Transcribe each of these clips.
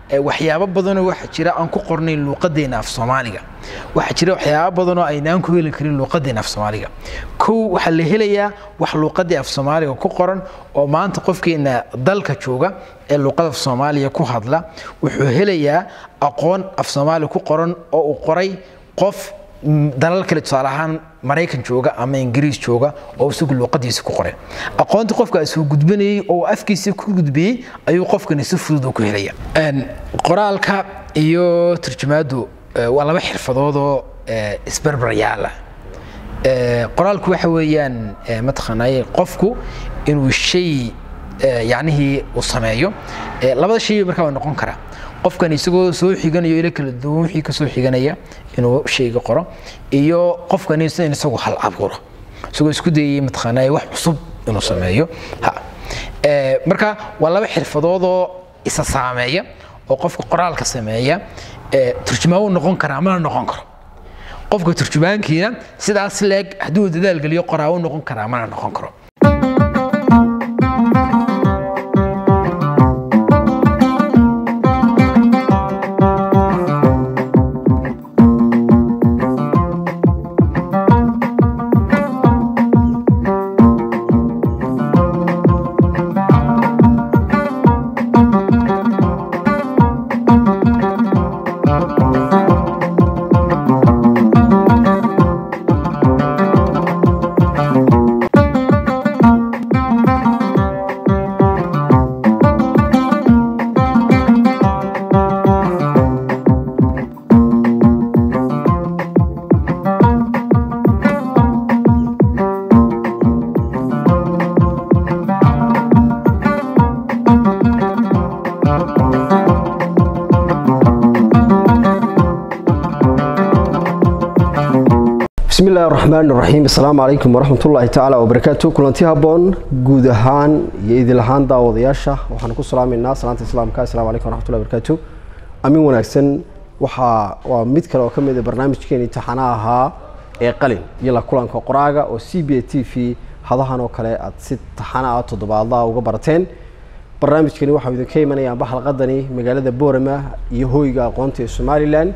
waxyaabo badanoo waxaa jira aan ku qornayn luuqadeena af soomaaliga waxaa jira waxyaabo badanoo aynaan ku heli karin luuqadeena af soomaaliga kow waxaa la helayaa wax luuqadii af soomaaliga ku qoran oo maanta qofkeena dalka jooga ee luuqada af soomaaliya ku hadla wuxuu helayaa aqoon af soomaaliya ku qoran oo uu qoray qof dalal kale tusaale ahaan maraykan jooga ama ingiriis jooga oo isagu luuqadiisa ku qoray aqoonta qofkaas uu gudbinayay oo afkiisa ku gudbiyey ayuu qofkani si fudud ku helaya qoraalka iyo turjumaadu waa laba xirfadoodoo isbarbar yaala qoraalku waxa weeyaan mataqaanay qofku inuu shay yacnihii uu sameeyo labada shay markaa waa noqon karaa qofkan isagoo soo xiganayo ilo kala duwan wixii ka soo xiganaya inuu shayga qoro iyo qofkan in isagu hal abuuro isagoo isku dayay mataqaanaa wax cusub inuu sameeyo ha marka waa laba xirfadoodoo isa saameeya oo qofka qoraalka sameeya turjumaan uu noqon karaa mana noqon karo qofka turjumaankiina sidaas leeg hadduu dadaal geliyo qoraa uu noqon karaa mana noqon karo bismi illahi raxmaan raxiim assalaamu calaykum waraxmatullaahi tacaala wabarakaatu kulanti habboon guud ahaan iyo idil ahaan daawadayaasha waxaan ku salaamaynaa salaanta islaamka assalamu calaykum waraxmatullahi wabarakaatu amin wanaagsan waxaa waa mid kale oo ka mid a barnaamijkeeni taxana ahaa ee qalin iyo la kulanka qoraaga oo c b a t v hadahan oo kale aad si taxana ah toddobaadlaha uga barateen barnaamijkani waxaa idinka imanayaanba xalqadani magaalada boorama iyo hooyga aqoonta ee somalilan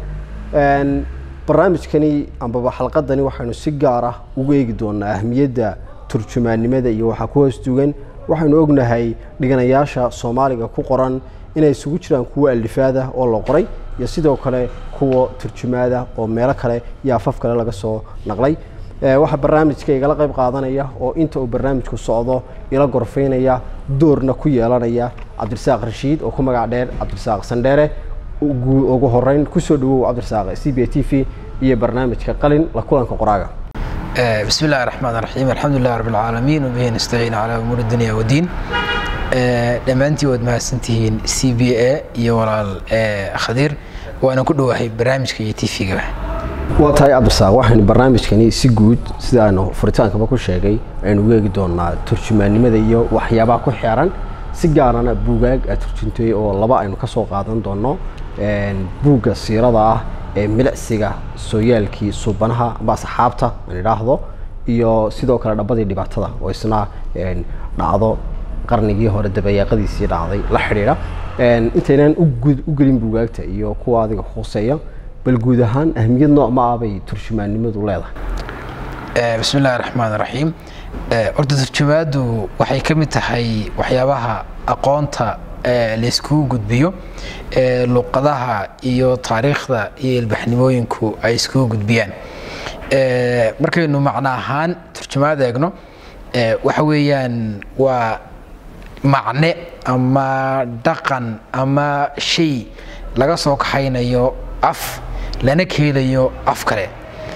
barnaamijkani ambaba xalqadani waxaynu si gaar ah ugu eegi doonaa ahmiyadda turjumaannimada iyo waxaa ku hoos dugan waxaynu ognahay dhiganayaasha soomaaliga ku qoran inay isugu jiraan kuwo alifaada oo la qoray iyo sidoo kale kuwa turjumaada oo meelo kale iyo afaf kale laga soo naqlay waxaa barnaamijka igala qayb qaadanaya oo inta uu barnaamijku socdo ila gorfaynaya doorna ku yeelanaya cabdirasaaq rashiid oo ku magac dheer cabdirasaaq sandheere ugu horeyn kusoo dhawow cabdirasaaq c b a t v iyo barnaamijka qalin la kulanka qoraaga بسم الله الرحمن الرحيم الحمد لله رب العالمين وبه نستعين على أمور الدنيا والدين dhammaantii waad mahadsantihiin c b a iyo walaal khadiir waana ku dhowahay barnaamijka iyo tvgaba waa tahay cabdirasaaq waxaynu barnaamijkani si guud sida aanu furitaankaba ku sheegay aynu ugu eegi doonaa turjumaannimada iyo waxyaabaha ku xeeran si gaarana buugaag aad turjuntay oo laba aynu ka soo qaadan doono buugga siirada ah ee milicsiga sooyaalkii suubanaha amba asxaabta aan idhaahdo iyo sidoo kale dhabadii dhibaatada oo isna dhacdo qarnigii hore dabayaaqadiisii dhacday la xidhiidha intaynaan u gelin buugaagta iyo kuwa adiga khuseeya bal guud ahaan ahmiyad nooc ma ah bay turjumaannimadu leedahay bismi illahi raxmaan raxiim horta turjumaadu waxay ka mid tahay waxyaabaha aqoonta layskugu gudbiyo luqadaha iyo taariikhda iyo ilbaxnimooyinku ay iskugu gudbiyaan markaynu macno ahaan turjumaad eegno waxa weeyaan waa macne ama dhaqan ama shay laga soo kaxaynayo af lana keelayo af kale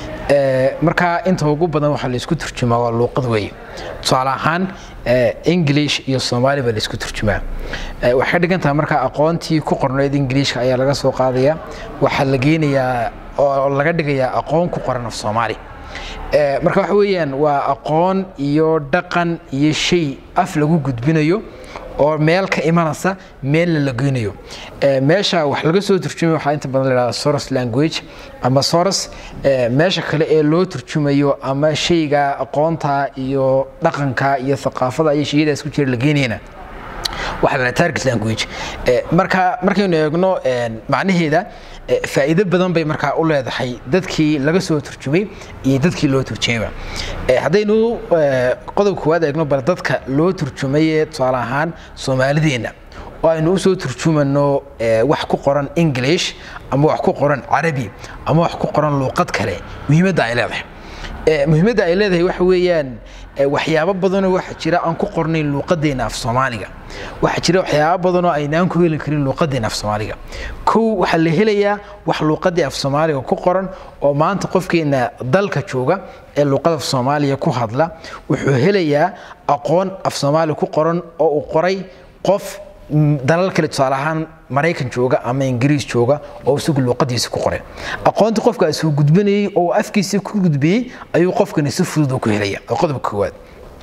markaa inta ugu badan waxaa laysku turjumaa waa luuqad weeye tusaale ahaan english iyo soomaali baa laysku turjumaa waxay ka dhigan tahay markaa aqoontii ku qornayd ingiliishka ayaa laga soo qaadaya waxaa la geenayaa oo laga dhigayaa aqoon ku qoran af soomaali marka waxa weeyaan waa aqoon iyo dhaqan iyo shay af lagu gudbinayo oo meel ka imanaysa meelna la geynayo meesha wax laga soo turjumay waxaa inta badan la yidhahda soros language ama soros meesha kale ee loo turjumayo ama shayga aqoonta iyo dhaqanka iyo thaqaafada iyo shayadaas ku jira la geynayna waxa la target language marka markaynu eegno macnaheeda faa'iido badan bay markaa u leedahay dadkii laga soo turjumay iyo dadkii loo turjumayba haddaynu qodob koowaad eegno bal dadka loo turjumaye tusaale ahaan soomaalideenna oo aynu usoo turjumano wax ku qoran english ama wax ku qoran carabi ama wax ku qoran luuqad kale muhiimadda ay leedahay muhiimadda ay leedahay waxa weeyaan waxyaabo badanoo waxa jira aan ku qornayn luuqadeena af soomaaliga waxaa jira waxyaabo badanoo aynaan ku heli karin luuqadeena af soomaaliga kow waxaa la helayaa wax luuqadii af soomaaliga ku qoran oo maanta qofkeena dalka jooga ee luuqada af soomaaliya ku hadla wuxuu helayaa aqoon af soomaaliya ku qoran oo uu qoray qof dalal kale tusaale ahaan maraykan jooga ama ingiriis jooga oo isagu luuqadiisa ku qoray aqoonta qofkaas uu gudbanayey oo afkiisa ku gudbiyey ayuu qofkani si fudud ku helaya oo qodobka koowaad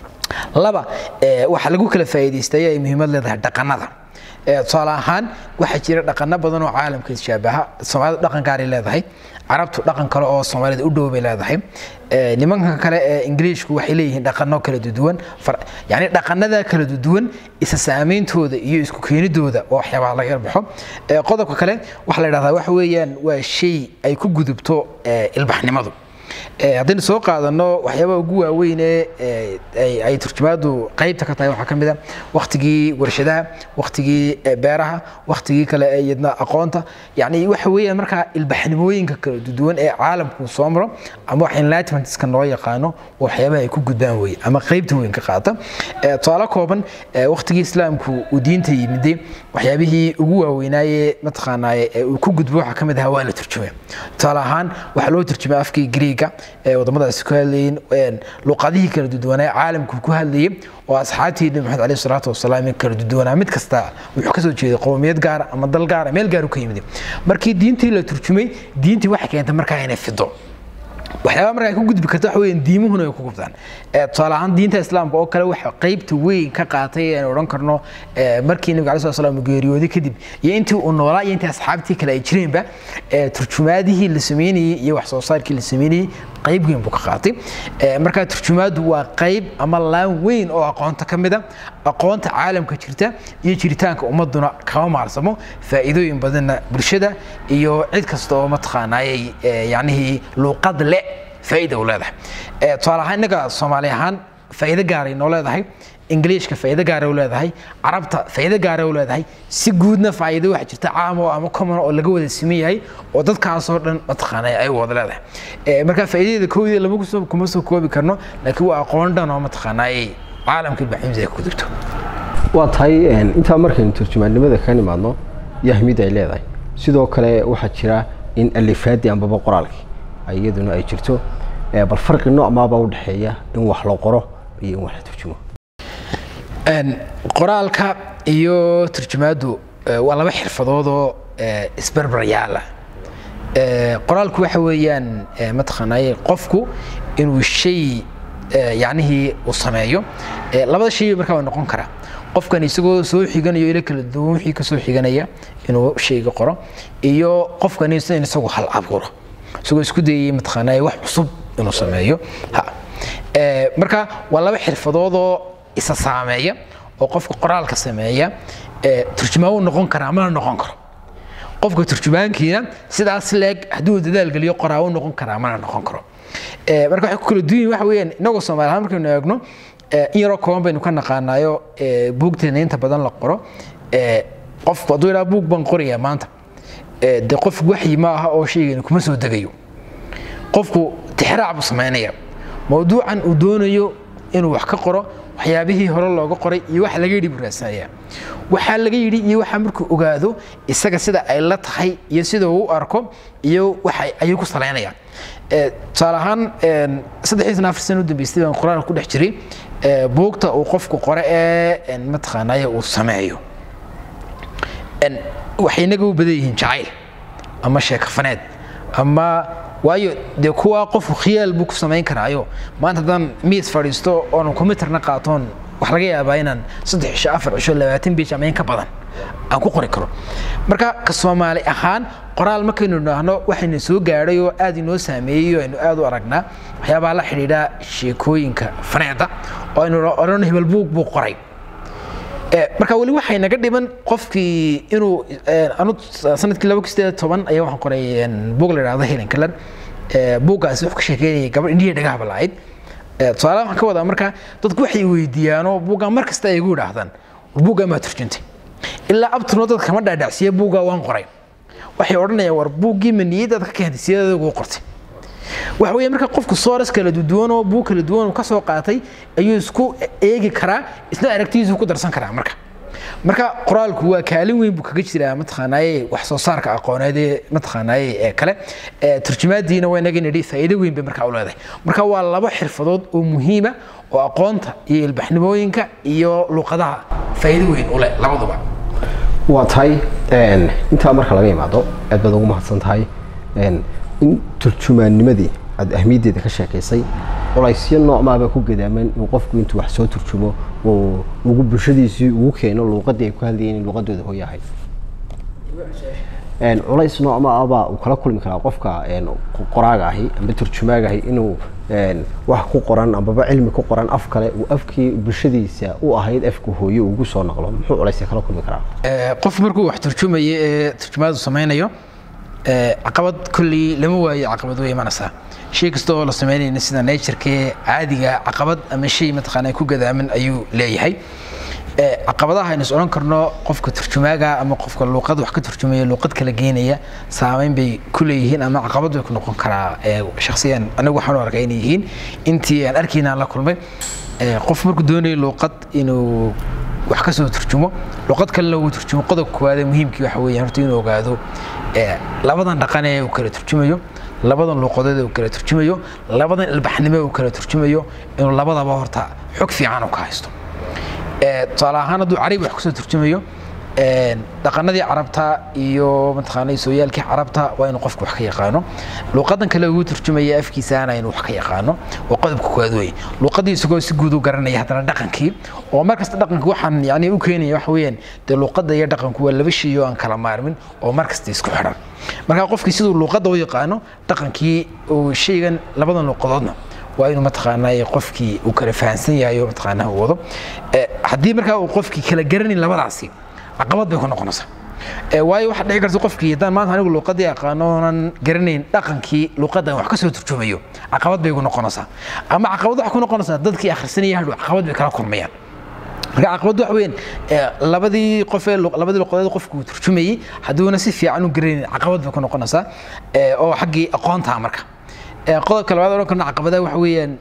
laba waxaa lagu kala faa'iidaystay ay muhiimad leedahay dhaqanada tusaale ahaan waxaa jira dhaqano badan oo caalamka shaabaha soomaalida dhaqan gaaray leedahay carabtu dhaqan kale oo soomaalida u dhow bay leedahay nimanka kale ee ingiriishku waxay leeyihiin dhaqano kala duwan yani dhaqanada kala duwan isa saameyntooda iyo isku keenidooda waa waxyaabaha laga yarbaxo qodobka kale waxaa la yidhahdaa waxa weeyaan waa shay ay ku gudubto ilbaxnimadu haddaynu soo qaadano waxyaabaha ugu waaweyn ee ay turjumaadu qaybta ka tahay waxaa ka mid a waktigii warshadaha waktigii beeraha waktigii kale ee iyadna aqoonta yani waxa weeyaan markaa ilbaxnimooyinka kala duwan ee caalamku soo maro ama wax enlightenmentska loo yaqaano waxyaabaha ay ku gudbaan weye ama qaybta weyn ka qaata tusaale kooban waktigii islaamku uu diinta yimiday waxyaabihii ugu waaweynaaye mataqaanaaye uu ku gudbo waxaa ka mid ahaa waa la turjumay tusaale ahaan waxaa loo turjumay afkii greega wadamadaasi ku hadlayeen luqadihii kala duduwanaa caalamku ku hadlayay oo asxaabtii nabi maxamed alayhi salaatu wasalaam kala duduwanaa mid kasta wuxuu kasoo jeeday qowmiyad gaara ama dal gaara meel gaar u ka yimid markii diintii la turjumay diintii waxay keentay markaa inay fido waxyaaba markaa ku gudbi karta waxa weeyaan diimuhuna ay ku gubtaan tusaale ahaan diinta islaamka oo kale waxa qaybta weyn ka qaatay aan odhan karno markii nabiga alai slam geeriyooday kadib iyo intii uu noolaa iyo intii asxaabtii kale ay jireenba turjumaadihii la sameynayey iyo wax soo saarkii la sameynayey qayb weyn buu ka qaatay marka turjumaadu waa qayb ama laan weyn oo aqoonta ka mida aqoonta caalamka jirta iyo jiritaanka ummaduna kama maalsamo faa'iidooyin badanna bulshada iyo cid kasta oo mataqaanaayay yacnihii luuqad le faa'iida u leedahay tusaale ahaan innaga soomaali ahaan faa'iido gaaray noo leedahay ingiliishka faa'iido gaara u leedahay carabta faa'iido gaara u leedahay si guudna faa'iido waxa jirta caam oo ama common oo laga wada siman yahay oo dadkaasoo dhan mataqaanay ay wada leedahay marka faa'iidadeeda koodii lama kusoo kuma soo koobi karno laakiin waa aqoon dhan oo mataqaanay caalamka ilbaximisa ay ku gudubto waa tahay intaa markaynu turjumaannimada ka nimaadno yahmid ay leedahay sidoo kale waxaa jira in alifaadii ambaba qoraalkii iyaduna ay jirto bal farqi nooc maaba u dhexeeya in wax la qoro iyo in wax la turjumo qoraalka iyo turjumaadu waa laba xirfadoodoo isbarbaryaala qoraalku waxa weeyaan mataqaanaaye qofku inuu shay yacnihii uu sameeyo labada shay markaa waa noqon karaa qofkan isagoo soo xiganayo ilo kala duwan wixii ka soo xiganaya inuu shayga qoro iyo qofkan in isagu hal abuuro isagoo isku dayay mataqaanaaye wax cusub inuu sameeyo ha marka waa laba xirfadoodoo isa saameeya oo qofka qoraalka sameeya turjumaan uu noqon karaa mana noqon karo qofka turjumaankiina sidaas leeg hadduu dadaal geliyo qoraa uu noqon karaa mana noqon karo marka waxay ku kala duwan yihin waxa weeyaan inagoo soomaali ahaan markaynu eegno in yaroo kooban baynu ka naqaanaayo buugteena inta badan la qoro qofku hadduu yidhaha buug baan qorayaa maanta de qof waxyi ma aha oo shaygani kuma soo degayo qofku tixraac buu samaynaya mawduucan uu doonayo inuu wax ka qoro waxyaabihii hore looga qoray iyo waxa laga yidhi buu raadsanaya waxaa laga yidhi iyo waxa markuu ogaado isaga sida ay la tahay iyo sida uu u arko iyo waxa ayuu ku salaynayaan tusaale ahaan saddexii sana afar sana u dambeystay baan qoraalka ku dhex jiray buugta uu qofku qore ee mataqaanaaye uu sameeyo waxay inaga u badan yihiin jacayl ama sheekafaneed ama waayo dee kuwa qofku khiyaal buu ku samayn karaayo maanta haddaan miis fadhiisto oonan combyuterna qaatoon wax laga yaabaa inaan saddex cisho afar cisho labaatan biij ama in ka badan aan ku qori karo marka ka soomaali ahaan qoraal markaynu idhaahno waxayna soo gaadhay oo aad inoo saameeyey oo aynu aad u aragnaa waxyaabaha la xidhiidha sheekooyinka faneeda oo aynu odhano hebel buug buu qoray marka weli waxay naga dhiman qofkii inuu anu sanadkii laba kun sideed toban ayaa waxaan qoray buug la idhahdo helen kalan buuggaasi wuxuu ka sheekeynayay gabadh indhihi dhagaha balaayd tusaale waxaan ka wadaa marka dadku waxay weydiiyaanoo buuggaa mar kasta ay igu idhaahdaan war buuggaa maa turjuntay ilaa abturno dadka kama dhaadhacsiiya buuggaa waan qoray waxay odhanayaan war buuggii ma niyadaad ka keentay sideeda ugu qortay waxa weeye marka qofku sooras kala duwan oo buug kala duwan ka soo qaatay ayuu isku eegi karaa isna aragtidiisu ku darsan karaa marka marka qoraalku waa kaalin weyn buu kaga jiraa mataqaanaaye wax soo saarka aqooneed ee mataqaanaaye ee kale turjumaadiina waa inaga nidhi faa'iido weyn bay markaa u leedahay marka waa laba xirfadood oo muhiima oo aqoonta iyo ilbaxnimooyinka iyo luqadaha faa'iido weyn u leh labaduba waa tahay intaa marka laga imaado aad baad ugu mahadsan tahay in turjumaannimadii aad ahmiyaddeeda ka sheekaysay culaysyo noocmaaba ku gadaaman in qofku intuu wax soo turjumo uu ugu bulshadiisii ugu keeno luuqadii ay ku hadlayeen in luuqadooda hooyahay culays noocmaabaa uu kala kulmi karaa qofka qoraaga ahi amba turjumaaga ahi inuu wax ku qoran ambaba cilmi ku qoran af kale uu afkii bulshadiisa u ahayd afka hooye ugu soo naqlo muxuu culaysya kala kulmi karaa qof markuu wax turjumayo ee turjumaadu samaynayo caqabad kolley lama waayo caqabad way imanaysaa shay kasta oo la samaynayna sida naturkee caadiga caqabad ama shay mataqaana ku gadaaman ayuu leeyahay caqabadaha aynu is odhan karno qofka turjumaaga ama qofka luuqad wax ka turjumaya luuqad kala geenaya saameyn bay ku leeyihiin ama caqabad bay ku noqon karaa shakhsiyan anigu waxaan u arkay inay yihiin intii aan arkayna la kulmay qof markuu doonayo luuqad inuu wax ka soo turjumo luqad kalena uu turjumo qodobka koowaad ee muhiimkii waxa weeyaan horta inuu ogaado labadan dhaqan ee uu kala turjumayo labadan luuqadood ee uu kala turjumayo labadan ilbaxnimo ee uu kala turjumayo inuu labadaba horta xog fiican uu ka haysto tusaale ahaan hadduu carabi wax kusoo turjumayo dhaqanadii carabta iyo mataqaanay sooyaalkii carabta waa inuu qofku wax ka yaqaano luuqadan kale ugu turjumaya afkiisaana inuu wax ka yaqaano waa qodobka koowaad wey luuqadii isagoo si guud u garanaya haddana dhaqankii oo markasta dhaqanka waxaan yani u keenaya waxa weeyaan dee luuqadda iyo dhaqanku waa laba shay oo aan kala maarmin oo markasta isku xidhan marka qofkii siduu luuqadda u yaqaano dhaqankii uu shaygan labadan luuqadoodna waa inuu mataqaanaa qofkii uu kala fahansan yahay oo mataqaanaa uu wado haddii markaa uu qofkii kala garanin labadaasi caqabad bay ku noqonaysaa waayo waxaa dhici karta qofkii haddaan maanta anigu luuqadii aqaano oonan garanayn dhaqankii luuqadan wax ka soo turjumayo caqabad bay ku noqonaysaa ama caqabad waxaa ku noqonaysaa dadkii akhrisanaya hadhow caqabad bay kala kulmayaan marka caqabaddu waxa weeyaan labadii qof ee labadii luqadood qofku uu turjumayey hadduuna si fiican u garanayn caqabad bay ku noqonaysaa oo xaggii aqoontaa marka qodobka labaad odhan karno caqabadaha waxa weeyaan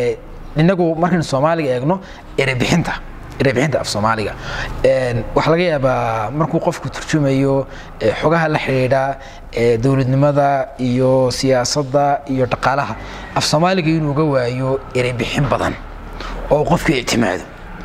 inagu markaynu soomaaliga eegno erebixinta erebixinta af soomaaliga waxaa laga yaabaa markuu qofku turjumayo xogaha la xidhiidha dowladnimada iyo siyaasadda iyo dhaqaalaha af soomaaliga inuu ga waayo erebixin badan oo qofku ictimaado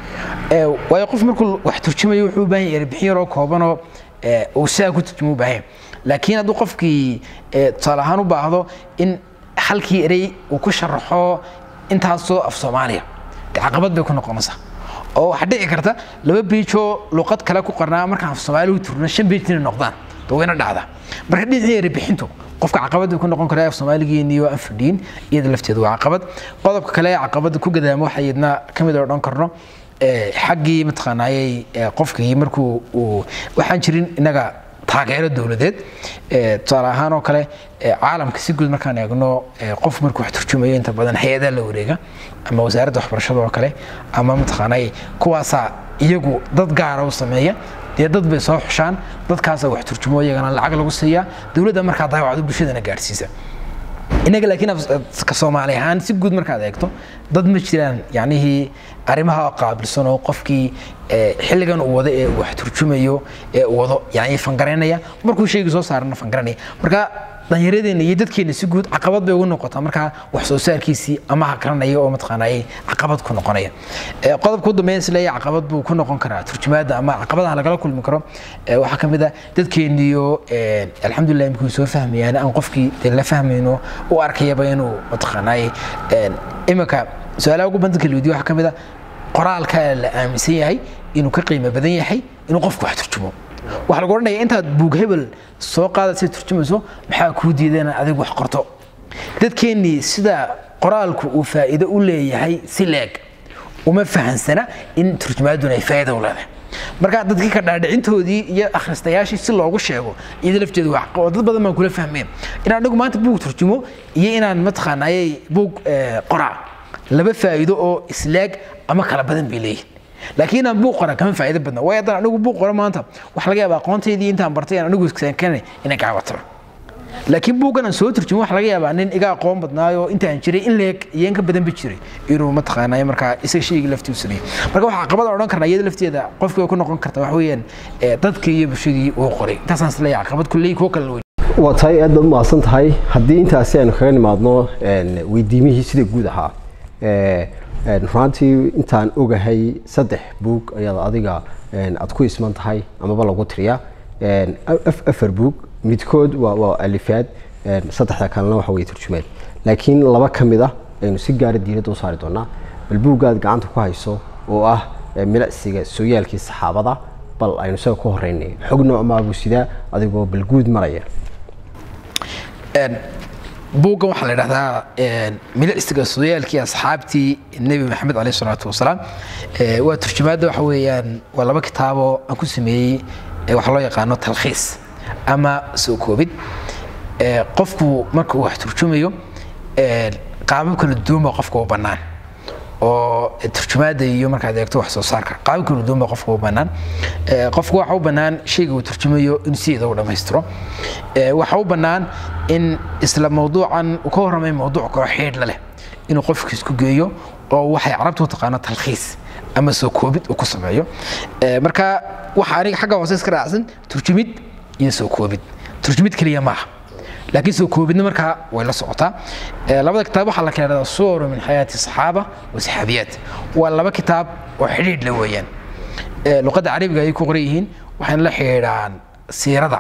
waayo qof markuu wax turjumayo wuxuu u baahan yahay erebixin yaroo koobanoo uu sidaa ku turjumo u baahan laakiin hadduu qofkii tusaale ahaan u baahdo in halkii erey uu ku sharaxo intaasoo af soomaaliya de caqabad bay ku noqonaysaa oo waxaa dhici karta laba biijoo luqad kale ku qornaa markaan af soomaali u turno shan biij inay noqdaan de wayna dhacdaa marka dhinacii erebixintu qofka caqabad bay ku noqon karaa af soomaaligeeniyo aan fadhiin iyada lafteedu waa caqabad qodobka kale ee caqabada ku gadaamo waxa iyadna ka mid odhan karno xaggii mataqaanaayey qofkii markuu uu waxaan jirin innaga taageero dowladeed tusaale ahaan oo kale caalamka si guud markaan eegno qof markuu wax turjumayo inta badan hay-adaha la wareega ama wasaaradda waxbarashada oo kale ama mataqaanay kuwaasaa iyagu dad gaara u sameeya dee dad bay soo xushaan dadkaasaa wax turjumo iyagana lacag lagu siiyaa dowladda markaa daawacdo bulshadana gaadhsiisa inaga laakiin ka soomaali ahaan si guud markaad eegto dad ma jiraan yacnihii arrimaha qaabilsan oo qofkii xilligan uu wado ee wax turjumayo ee uu wado yani fangaraynaya markuu sheegi soo saarana fangaranaya marka dhallinyaradeenna iyo dadkeenna si guud caqabad bay ugu noqotaa markaa wax soo saarkiisii ama hakaranaya oo mataqaanaaye caqabad ku noqonaya qodobka u dambeyn isleeya caqabad buu ku noqon karaa turjumaadda ama caqabadaha lagala kulmi karo waxaa ka mid ah dadkeenniyo alxamdulilah imikuu soo fahmayaan aan qofkii dee la fahmayno u arkayaba inuu mataqaanaaye iminka su-aalaha ugu badan kala weydiyo waxaa ka mid ah qoraalka la aaminsan yahay inuu ka qiimo badan yahay inuu qofku wax turjumo waxaa lagu odhanaya intaad buug hebel soo qaada sida turjumayso maxaa kuu diida inaad adigu wax qorto dadkeennii sida qoraalku uu faa'iido u leeyahay si leeg uma fahansana in turjumaadduna ay faa'iida u leedahay marka dadkii ka dhaadhicintoodii iyo akhristayaashii si loogu sheego iyada lafteedu wax oo dad badan baan kula fahmeen inaan anigu maanta buug turjumo iyo inaan mataqaanayay buug qoraa laba faa'iido oo islaag ama kala badan bay leeyihin laakiin inaan buug qora kama faa'iido badna waayo haddaan anigu buug qoro maanta waxa laga yaabaa aqoontaydii intaan bartay aan anigu iskeenkane inay gacawataba laakiin buuggan aan soo turjumo waxa laga yaabaa nin iga aqoon badnaayo intaan jiray in leeg iyo in ka badan ba jiray inuu mataqaanay markaa isaga shayga laftiisu sameeyey marka waxaa caqabada odhan karnaa iyada lafteeda qofkii way ku noqon karta wax weeyaan dadka iyo bulshadii uu qoray intaasaan isleeyahay caqabad kulley kuwo kale waa tahay aad baad umahadsan tahay haddii intaasi aynu kaga nimaadno weydiimihii sida guud ahaa runtii intaan ogahay saddex buug ayaad adiga aad ku isman tahay amaba lagu tiriyaa afar buug midkood waa alifaad saddexda kalena waxa weye turjumaad laakiin laba ka mid ah aynu si gaara diiradda u saari doonaa bal buuggaad gacanta ku hayso oo ah milicsiga sooyaalkii saxaabada bal aynu isaga ku horeynay xog noocmaabu sidaa adigoo bal guud maraya buuggan waxaa la idhahdaa milicsiga sooyaalkii asxaabtii nebi maxamed caleyh salaatu wasalaam waa turjumaadda waxa weeyaan waa laba kitaaboo aan ku sameeyey waxaa loo yaqaano talkhiis ama soo koobid qofku marka uu wax turjumayo qaabab kala duwan baa qofka u bannaan oo turjumaadda iyo markaad eegto wax soo saarka qaabab kala duwan baa qofka u bannaan qofku waxa u bannaan shayga uu turjumayo in sideeda u dhammaystiro waxa u bannaan in isla mawduucan uu ka warramay mawduuc kalo xiidhla leh inuu qofka isku geeyo oo waxay carabtu u taqaano talkhiis ama soo koobid uu ku sameeyo marka waxa aniga xagga hoose iska raacsan turjumid iyo soo koobid turjumid keliya maaha laakiin soo koobidna markaa way la socotaa labada kitaab waxaa la kala dhahdaa suwaru min xayaati saxaaba wa saxaabiyaat waa laba kitaab oo xidhiidh la weeyaan luqadda carabiga ayay ku qoran yihiin waxayna la xidhiidhaan siirada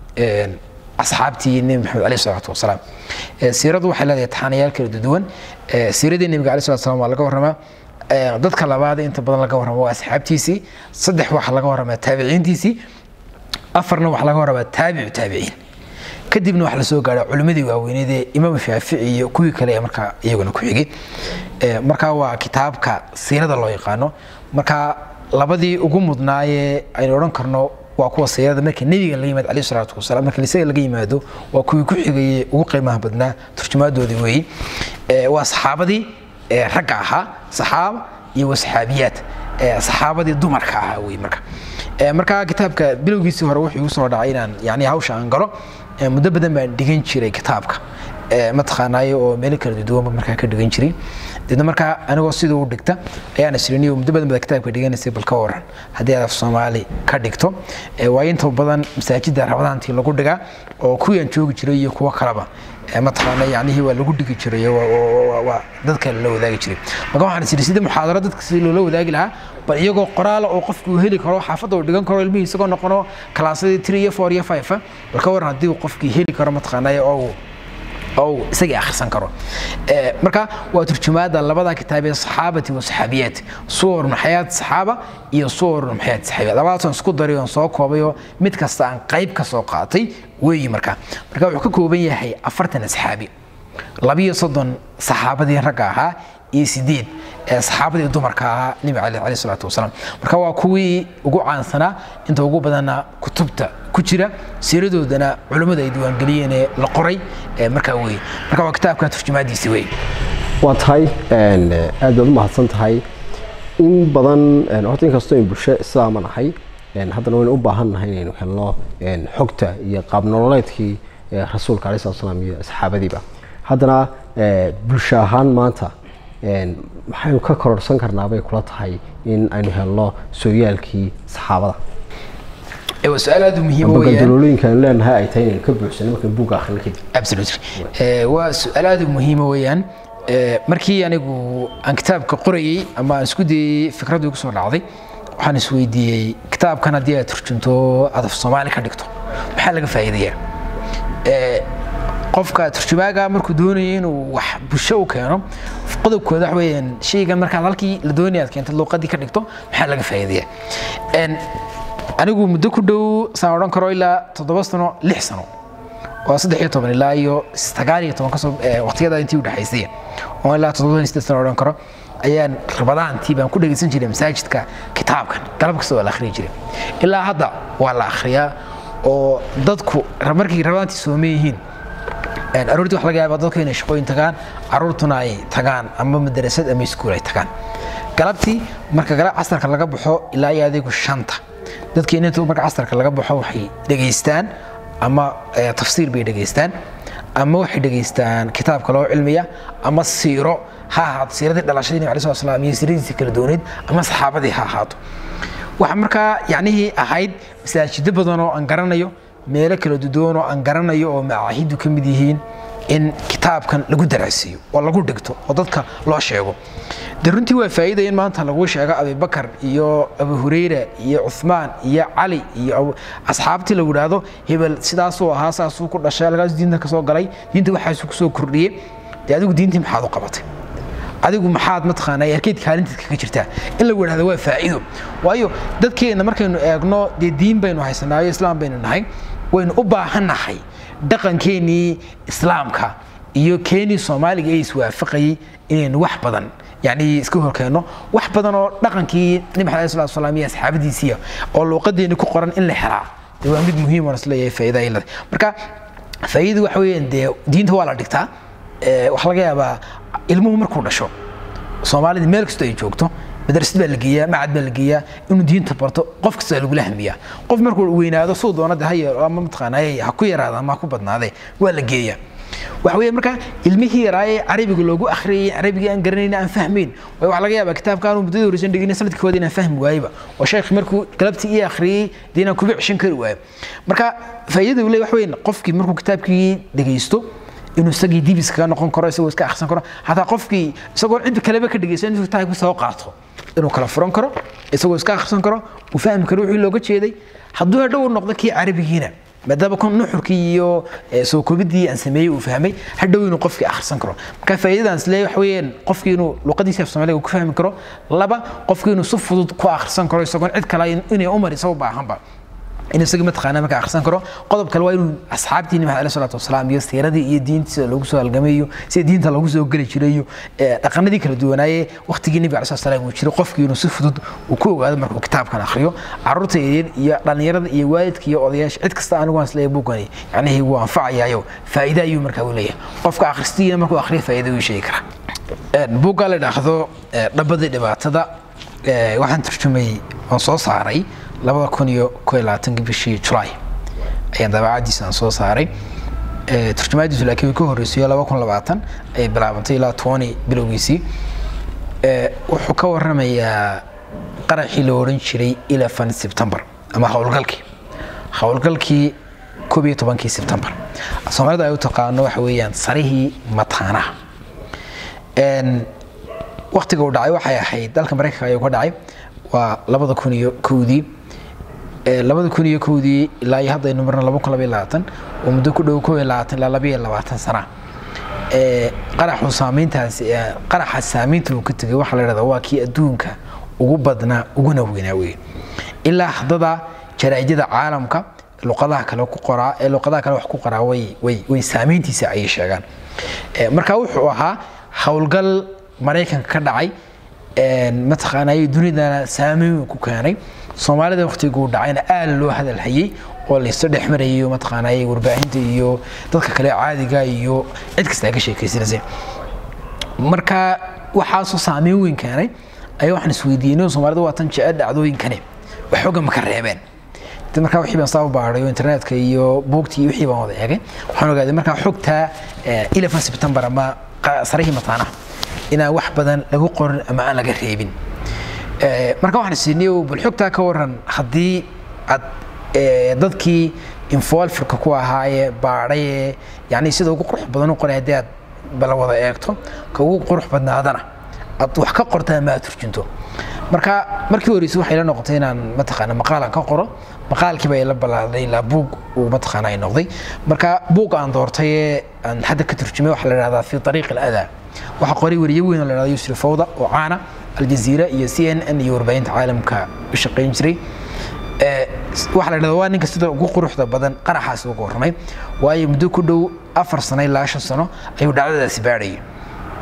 asxaabtii nebi maxamed aleyh salaatu wasalaam siiradu waxay leedahay taxaanayaal kala duwan siiradii nebiga aleyh salatu wasalaam waa laga warramaa dadka labaad inta badan laga warrama waa asxaabtiisii saddex waxaa laga warramaa taabiciintiisii afarna waxaa laga warramaa taabicu taabiciin kadibna waxaa lasoo gaadha culimmadii waaweyneed ee imaam shaafici iyo kuwii kale ee markaa iyaguna ku xigay markaa waa kitaabka siirada loo yaqaano marka labadii ugu mudnaayee aynu odhan karno waa kuwa siirada marka nebiga laga yimaado alayhi salaatu wasalaam marka isaga laga yimaado waa kuwii ku xigayey ugu qiimaha badnaa turjumaadoodii weeyi waa saxaabadii ragga ahaa saxaaba iyo wasaxaabiyaat saxaabadii dumarka ahaa wey marka marka kitaabka bilowgiisii hore wuxuu igu soo dhacay inaan yani hawsha aan galo muddo badan baan dhigan jiray kitaabka mataqaanaayo oo meelo kala duwanba markaa ka dhigan jiray deedna markaa anigoo siduu u dhigta ayaan isriniyo muddo badan bada kitaabka dhiganaysay bal ka waran haddii aad af soomaali ka dhigto waayo inta badan masaajidda rabadaantii lagu dhigaa oo kuwii aan joogi jiray iyo kuwo kaleba mataqaana yacnihii waa lagu dhigi jiray waa dadka lala wadaagi jiray marka waxaan isiri sida muxaadaro dadka si loola wadaagi lahaa bal iyagoo qoraala oo qofku uu heli karo xaafadda uu dhigan karo ilmihii isagoo noqono kalaasadii three iyo four iyo five bal ka waran haddii uu qofkii heli karo mataqaanaya oo oo isagii akhrisan karo marka waa turjumaada labada kitaab ee saxaabati wa saxaabiyaat suwar min xayaat saxaaba iyo suwar min xayaat saxaabiyaat labadaas aan isku daray oon soo koobay oo mid kasta aan qayb ka soo qaatay weeyi marka marka wuxuu ka kooban yahay afartan asxaabi labiyo soddon saxaabadii ragga ahaa iyo sideed saxaabadii dumarka ahaa nebi cali alayh salaatu wasalaam marka waa kuwii ugu caansanaa inta ugu badanna kutubta ku jira siiradoodana culimmadu ay diiwaangeliyeen ee la qoray markaa weye marka waa kitaabka turjumaadiisi weye waa tahay aad baad u mahadsan tahay in badan horta inkastoo in bulsho islaama nahay haddana waynu u baahan nahay inaynu helno xogta iyo qaab nololeedkii rasuulka alayh salatu salaam iyo asxaabadiiba haddana bulsho ahaan maanta maxaynu ka kororsan karnaa bay kula tahay in aynu helno sooyaalkii saxaabada waa su-aal aad u muhiim weeyaan gandalooyinka aynu leenahay ay tahay inaynu ka buuxsano markaan buugga akhrino kadib absolutely waa su-aal aad u muhiima weeyaan markii anigu aan kitaabka qorayey ama aan isku dayey fikraddu igu soo dhacday waxaan isweydiiyey kitaabkan haddii aad turjunto aad af soomaali ka dhigto maxaa laga faa'iidayaa qofka turjumaaga markuu doonayo inuu wax bulsho u keeno qodobkooda wax weeyaan shaygan markaad halkii la doonaya aad keentad luuqadii ka dhigto maxaa laga faa'iidayaa anigu muddo ku dhow saan odhan karo ilaa toddoba sano lix sano oo saddex iyo toban ilaa iyo sagaal iyo toban kasoo waqtiyada intii udhexaysay oo ilaa toddoba iyo siddeed sano odhan karo ayaan rabadaantii baan ku dhegaysan jiray masaajidka kitaabkan galab kasta waa la akhriyi jiray ilaa hadda waa la akhriyaa oo dadku markay rabadaantii soome yihiin aroortii wax laga yaaba dadku inay shaqooyin tagaan caruurtuna ay tagaan ama madarasad ama iskuul ay tagaan galabtii marka galab casarka laga baxo ilaa iyo adigu shanta dadkii inta marka casarka laga baxo waxay dhegaystaan ama tafsiir bay dhegaystaan ama waxay dhegaystaan kitaabka loo cilmiya ama siiro ha ahaato siiradii dhalashadii nabi alai slat slam iyo siiradiisii kala dooneyd ama saxaabadii ha ahaato waxa markaa yacnihii ahayd masaajido badan oo aan garanayo meelo kala duduwan oo aan garanayo oo macaahidu ka mid yihiin in kitaabkan lagu daracsiiyo oo lagu dhigto oo dadka loo sheego de runtii waa faa'iida in maanta lagu sheego abibakar iyo abu hurayra iyo cuthmaan iyo cali iyo asxaabtii lagu idhaahdo hebel sidaasuu ahaa saasuu ku dhashay halkaasuu diinta ka soo galay diinta waxaasuu kusoo kordhiyey dee adigu diintii maxaad u qabatay adigu maxaad mataqaanaa arkeyd kaalinteed kaga jirtaa in lagu idhahdo waa faa'iido waayo dadkeenna markaynu eegno dee diin baynu haysanaayo islaam baynu nahay waynu u baahannahay dhaqankeenii islaamka iyo keenii soomaaliga ee iswaafaqayay inaynu wax badan yani iska horkeenno wax badan oo dhaqankii nabi maxamed sal slam iyo asxaabadiisiiya oo luuqadeeni ku qoran in la helaa dee waa mid muhiim oon isleeyahay faa'iida ay leedahay marka faa'iida waxa weeyaan dee diinta waa la dhigtaa waxaa laga yaabaa ilmuhu markuu dhasho soomaalida meel kastoo ay joogto madrasad baa la geeyaa macad baa la geeyaa inuu diinta barto qof kasta lagula hamiyaa qof markuu weynaado suu doonada ha yeelo ama mataqaanaa ha ku yaraada ama ha ku badnaadee waa la geeyaa waxa weeye marka ilmihii yaraayee carabiga loogu akhriyay carabigii aan garanayn aan fahmayn waayo waxaa laga yaabaa kitaabka aanu muddadii horeysan dhigin sanadkii kooda inaan fahmi waayeba oo sheekh markuu galabtii ii akhriyey dee inaan kuba ceshan kari waayo marka faa'iidada uu leeyahay waxa weeye qofkii markuu kitaabkii dhegaysto inuu isagii dib iskaga noqon karo isagoo iska akhrisan karo hataa qofkii isagoo cid kaleba ka dhegaysan intuu kitaabkii soo qaato inuu kala furan karo isagoo iska akhrisan karo uu fahmi karo wixii looga jeeday hadduu hadhow noqdo kii carabigiina maadaama kun nuxurkii iyo soo koobidii aan sameeyey uu fahmay hadhow inuu qofkii akhrisan karo marka faa'iidadan isleeyahay waxa weeyaan qofkii inuu luqadiisa af soomaaliga ku fahmi karo laba qofkii inuu si fudud ku akhrisan karo isagoon cid kale inay umar isagoo baahanba in isagii mataqaanaa marka akhrisan karo qodob kale waa inuu asxaabtii nabi alayhi salaatu wasalaam iyo siiradii iyo diintiisa loogu soo halgamayo sida diinta loogu soo geli jiray iyo dhaqanadii kala duwanaaye waqtigii nabi alayhi salaam uu jiray qofkii inuu si fudud uu ku ogaado markuu kitaabkan akhriyo carruurta yaryar iyo dhallinyarada iyo waalidka iyo odayaasha cid kasta anigu aan isleeyahay buugani yacnihii wuu anfacayaayo faa'iida ayuu markaa u leeyahay qofka akhristiina markuu akhriyo faa'iida uu sheegi karaa buugga la idhaahdo dhabadii dhibaatada waxaan turjumay oon soo saaray labada kun iyo ko iyo labaatanki bishii julaay ayaan dabaacadiisa aan soo saaray turjumaadiisu laakiin way ka horreysayo laba kun labaatan ayay bilaabantay ilaa tony bilowgiisii wuxuu ka warramayaa qaraxii la odhan jiray eleven september ama howlgalkii howlgalkii koob iyo tobankii september soomaalida ay u taqaano waxa weeyaan sarihii mataanaha waktiga uu dhacay waxay ahayd dalka maraykanka ayuu ka dhacay waa labada kun iyo kowdii labada kun iyo kowdii ilaa iyo hadda aynu marna laba kun labaiyo labaatan oo muddo ku dhow kow iyo labaatan ilaa laba iyo labaatan sana qaraxu saamayntaas qaraxa saamaynta uu ka tegay waxaa la yidhahdaa waa kii adduunka ugu badnaa uguna weynaa weeye ilaa haddada jaraa'idada caalamka luqadaha kale ku qoraa ee luqadaha kale wax ku qoraa way way way saamayntiisa ayay sheegaan marka wuxuu ahaa howlgal maraykanka ka dhacay mataqaanay dunidana saameyn ku keenay soomaalida waqtiguu dhacayna aad loo hadal hayay oo laysu dhex marayo mataqaanay warbaahinta iyo dadka kale caadiga iyo cid kasta ka sheekaysanaysa marka waxaasoo saameyn weyn keenay ayaa waxaan isweydiinay soomaalida waa tan jecel dhacdooyinkani wax xooga ma ka reebeen markaa wixii baan saa u baadhayo internetka iyo buugtii iyo wixii baan wada eegay waxaan ogaaday markaa xogta eleven september ama sarihii mataanaha inaan wax badan lagu qorin ama aan laga reebin marka waxaan isiniy bal xogtaa ka waran haddii aad dadkii infolfirka ku ahaayee baadhaye yani sida ugu qurux badan u qoray haddii aad bala wada eegto ka ugu qurux badnaadana aad wax ka qorta ama aad turjinto marka markii horeyse waxay la noqotay inaan mataqaana maqaalan ka qoro maqaalkii baa ila balaaday ilaa buug uu mataqaana ay noqday marka buug aan doortay ee aan hadda ka turjumay waxaa la dhahdaa fi ariiq aladaa waxaa qoray weriye weyn oo la dhahda yusri fawda oo caana aljaziira iyo c n n iyo warbaahinta caalamka u shaqayn jiray waxaa la dhahdaa waa ninka sida ugu quruxda badan qaraxaasi uga warramay waayo muddo ku dhow afar sano ilaa shan sano ayuu dhacdadaasi baadhayay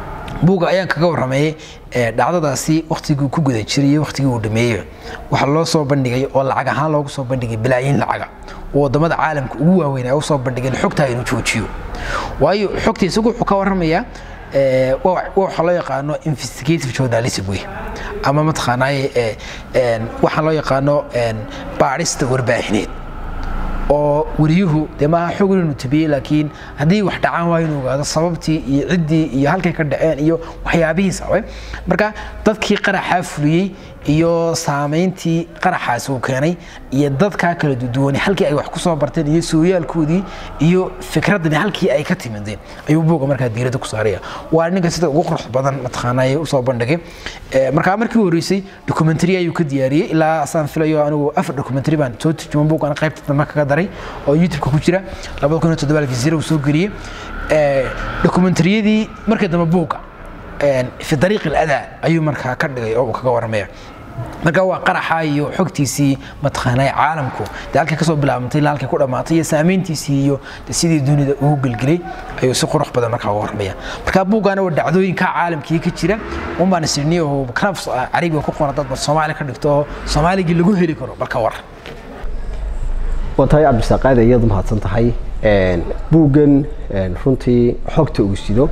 buugga ayaan kaga warramayay dhacdadaasi wakhtigii ku guda jiray wakhtigii uu dhameeyey waxaa loo soo bandhigay oo lacag ahaan loogu soo bandhigay bilaayiin lacaga oo wadamada caalamka ugu waaweyn ay usoo bandhigeen xogtaa inuu joojiyo waayo xogta isagu wuxuu ka warramayaa waxa loo yaqaano investigative journalism wey ama mataqaanaaye waxaa loo yaqaano baadhista warbaahineed oo wariyuhu dee maaha xog inuu tabiyey laakiin haddii wax dhacaan waa inuu ogaado sababtii iyo ciddii iyo halkay ka dhaceen iyo waxyaabihii sababay marka dadkii qaraxaa fuliyey iyo saamayntii qaraxaasi uu keenay iyo dadkaa kala duduwanay halkii ay wax ku soo barteen iyo sooyaalkoodii iyo fikraddani halkii ay ka timideen ayuu buuga markaa diiradda ku saaraya waa ninka sida ugu qurux badan mataqaanaaye usoo bandhigay markaa markii u horreysay documentary ayuu ka diyaariyey ilaa saan filayo anigu afar documentary baan soo turjuman buugana qaybta dambe kaga daray oo youtube-ka ku jira labada kun iyo toddobaalkii zira uu soo geliyey dokumentariyadii markii dambe buugga fi dariiq aladaa ayuu markaa ka dhigay oo uu kaga warramaya marka waa qaraxa iyo xogtiisii mataqaanay caalamku dee halkay kasoo bilaabantay ilaa halkay ku dhammaatay iyo saamayntiisii iyo sidii dunida ugu gelgelay ayuu si qurux badan markaa uga warramaya marka buuggaana waa dhacdooyinka caalamkii ka jira un baan isirnay oo kanaf carabiga ku qoran dad soomaali ka dhigto oo soomaaligii lagu heli karo balka war waa tahay cabdisaaqaad iyadu mahadsan tahay buuggan runtii xogta uu sido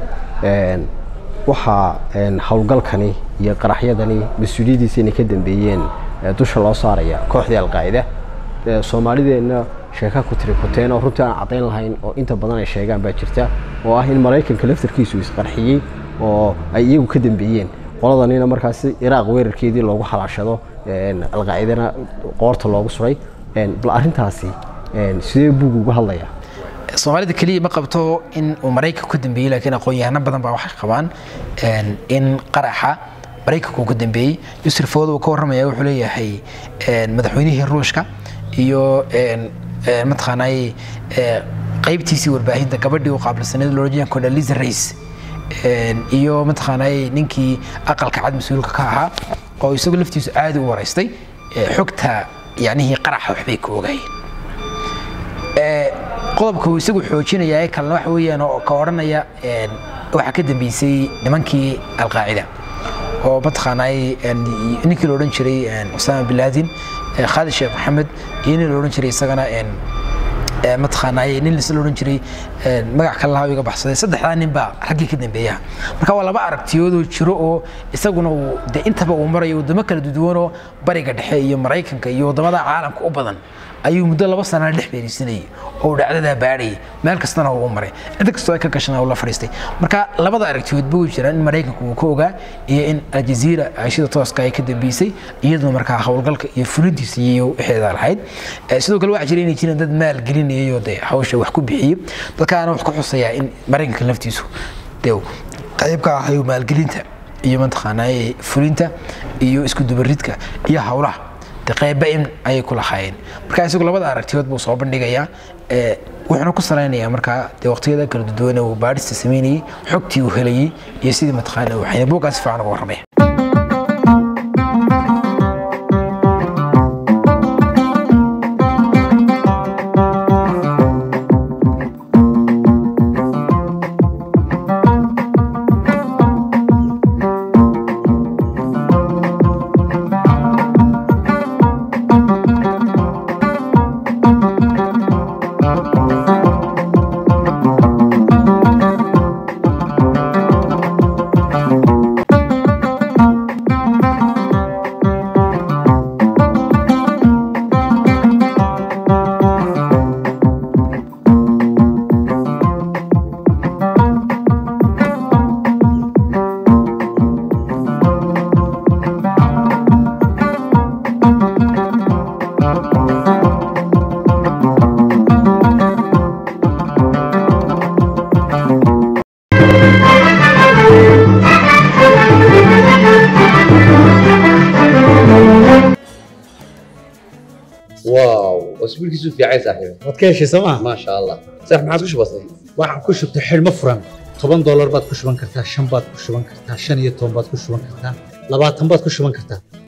waxaa howlgalkani iyo qaraxyadani mas-uuliyaddiisa inay ka dambeeyeen dusha loo saaraya kooxdii alqaacida soomaalideenna sheeka ku tiri kuteen oo runtii aan caddayn lahayn oo inta badan ay sheegaan baa jirta oo ah in maraykanka laftarkiisu isqarxiyey oo ay iyagu ka dambeeyeen qoladanina markaasi iraaq weerarkeedii loogu xalaashado alqaacidana qoorta loogu suray bal arrintaasi sidee buug uga hadlaya soomaalida keliya ma qabto in uu maraykanku ka dambeeyey laakiin aqoon-yahano badan baa waxay qabaan in qaraxa maraykanku uu ka dambeeyey yusuf fawd uu ka warramaya wuxuu leeyahay madaxweynihii ruushka iyo mataqaanaaye qaybtiisii warbaahinta gabadhii u qaabilsaneed loojiyan condoleezza rice iyo mataqaanaaye ninkii aqalka cad mas-uulka ka ahaa oo isagu laftiisu aadi u waraystay xogta yacnihii qaraxa waxbay ka ogaayeen qodobka uu isagu xoojinayaa kalena waxa weeyaan oo ka odhanaya waxaa ka dambeysay nimankii alqaacida oo mataqaanaaye ninkii la odhan jiray usaama bin laadin khaalid sheekh maxamed iyo nin la odhan jiray isagana mataqaanaaye nin la odhan jiray magac kale lahaa iga baxsaday saddexdaa nin baa raggii ka dambeeyaha marka waa laba aragtiyoodoo jiro oo isaguna uu de intaba uu marayo waddamo kala duduwanoo bariga dhexe iyo maraykanka iyo waddamada caalamka u badan ayuu muddo laba sanana dhex beeraysanayay oo dhacdadaa baadhayay meel kastana uu maray cid kastoo ay ka gashana uu la fadhiistay marka labada aragtiyoodba way jiraan in maraykanku uu ka ogaa iyo in aljaziira ashida tooska ay ka dambeysay iyaduna markaa howlgalka iyo fulintiisa iyo wixeeda lahayd sidoo kale waxaa jira inay jiraan dad maal gelinayayoo dee hawsha wax ku bixiyey dadkaana wax ku xusayaa in maraykanka laftiisu dee qayb ka ahayo maalgelinta iyo mataqaanaaye fulinta iyo isku dubaridka iyo howlaha qayba in ayay ku lahaayeen marka isagu labada aragtiyood buu soo bandhigayaa wuxuuna ku salaynayaa markaa dee waqtiyada kala duduwane uu baadhista samaynayey xogtii uu helayey iyo sidii mataqaana uu waxayna buuggaas si fiican uga warramaya واو اسبوعك في عايز صاحبي waad ka heshay sooma ما شاء الله صح ما عادش بسيط waxaan ku shubtay xidhmo furan toban doolar baad ku shuban kartaa shan baad ku shuban kartaa shan iyo toban baad ku shuban kartaa labaatan baad ku shuban kartaa